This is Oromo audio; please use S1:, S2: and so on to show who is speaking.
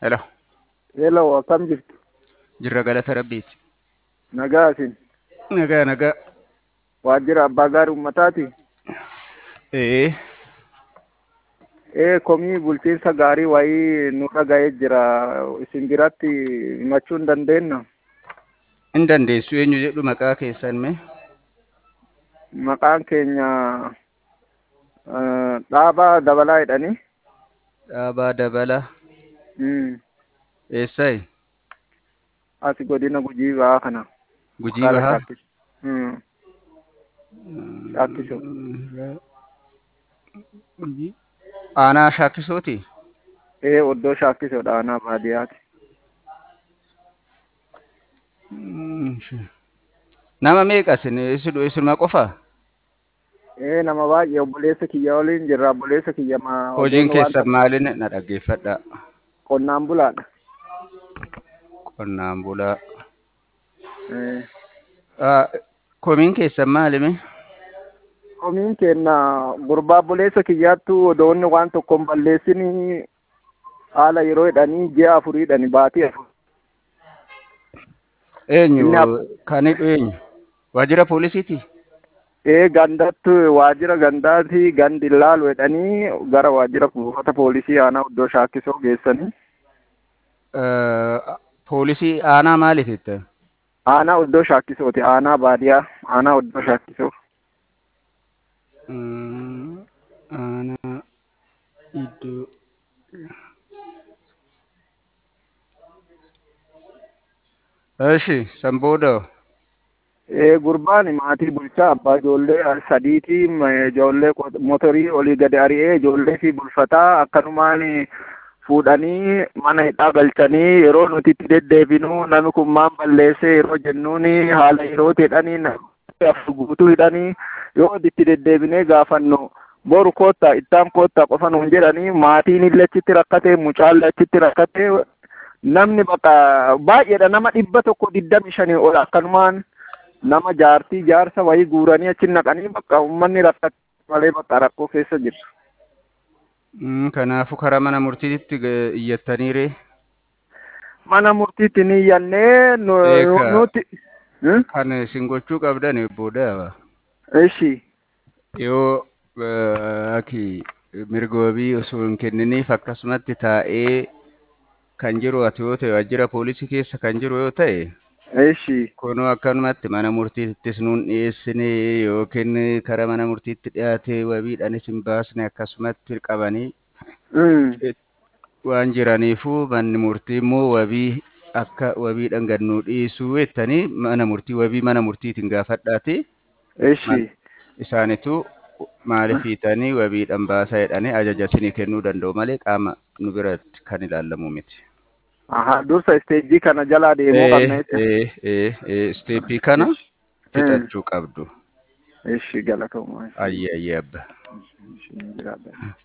S1: Hello.
S2: Hello, akkam jirtu?
S1: Jirra galata rabbiiti.
S2: Nagaa isin.
S1: Nagaa nagaa.
S2: Waajjira abbaa gaarii uummataati.
S1: Ee.
S2: Ee komii bulchiinsa gaarii wayii nu dhaga'ee jira. Isin biratti himachuu hin dandeenyu.
S1: Hin dandeessu eenyu jedhu maqaa keessan mee?
S2: Maqaan keenya eh, dhaabaa dabalaa jedhani.
S1: Dhaabaa Dabalaa.
S2: Mm.
S1: Eessayi?
S2: Asi godina gujii ba'aa kana.
S1: Gujii
S2: Haala
S1: bahaa?
S2: shaakkis- Mm. Shaakkisoo.
S1: Gujii. Aanaa shaakkisooti?
S2: Ee oddoo shaakkisoodha aanaa baadiyyaati.
S1: Mm, shi- Nama meeqa isin isin isinuma qofaa?
S2: Ee nama baay'ee obboleessa kiyya waliin jirra. Obboleessa kiyya ma
S1: Hojiin
S2: odoon waan
S1: keessan maalin na dhaggeeffadhaa?
S2: qonnaan bulaadha.
S1: Qonnaan bulaa.
S2: Ee.
S1: Ah, Komiin keessan maalimi?
S2: Komiin kenna gurbaa obboleessa kiyyaattu odoonni waan tokko hin balleessini haala yeroo jedhanii ji'a afuriidhani baatii afur.
S1: Eenyu?
S2: Inni ab-
S1: Kan hidhu eenyu? Waajjira poolisiiti?
S2: Ee gandattu waajjira gandaati gandi ilaalu jedhanii gara waajjira buufata poolisii aanaa oddoo shaakkisoo geessanii
S1: Eh, Poolisii aanaa maaliititti?
S2: aanaa oddoo shaakkisooti aanaa baadiyaa aanaa oddoo shaakkisoo.
S1: Mm, Aanaa iddoo. Eshi, san booda
S2: Ee gurbaan maatii bulchaa abbaa ijoollee sadiiti ma- ijoollee qot- motorii olii gadi ari'ee ijoollee fi bulfataa akkanumaan fuudhanii mana hidhaa galchanii yeroo nuti itti deddeebinu namni kun maan balleessee yeroo jennuun haala yeroo jedhanii namni afur guutuu hidhanii yoo itti deddeebinee gaafannu boru koottaa ittaan koottaa qofa nuun jedhanii maatiin illee achitti rakkatee mucaallee achitti rakkatee namni bakka baay'eedha nama dhibba tokko digdami shanii ol akkanumaan nama jaartii jaarsa wayii guuranii achi naqanii bakka uummanni rakkate malee bakka rakkoo keessa jirtu.
S1: Mm, kanaafuu karaa mana murtiitti ga- iyyattaniire
S2: Mana murtiitti ni iyyannee nu-
S1: Eegaa.
S2: nuti. Hmm?
S1: kan isin gochuu qabdan booda
S2: Ishi.
S1: yoo eh, aki mirga wabii osoo hin kenniniif akkasumatti taa'ee kan jiru ati yoo ta'e waajjira poolisii keessa kan jiru yoo ta'e
S2: Ishi.
S1: kunoo akkanumatti mana murtiittis nuun dhiyeessine yookiin karaa mana murtiitti dhiyaate wabiidhaanis hin baasne akkasumatti qabanii
S2: Hmm.
S1: waan jiraniifuu manni murtii immoo wabii akka wabiidhaan gannuu dhiisuu jettanii mana murtii wabii mana murtiitiin gaafadhaati
S2: Ishi.
S1: isaanitu maaliif hiitanii wabiidhaan baasaa jedhanii ajaja isinii kennuu danda'u malee qaama nu biratti kan ilaalamu miti.
S2: Aha dursa isteejii kana jalaa deemuu qabna jechuudha.
S1: Ee, ee, ee, isteeppii kana fixachuu qabdu.
S2: Ishi galatoomaa.
S1: Ayyee ayyee abba.
S2: Ishi jiraadha.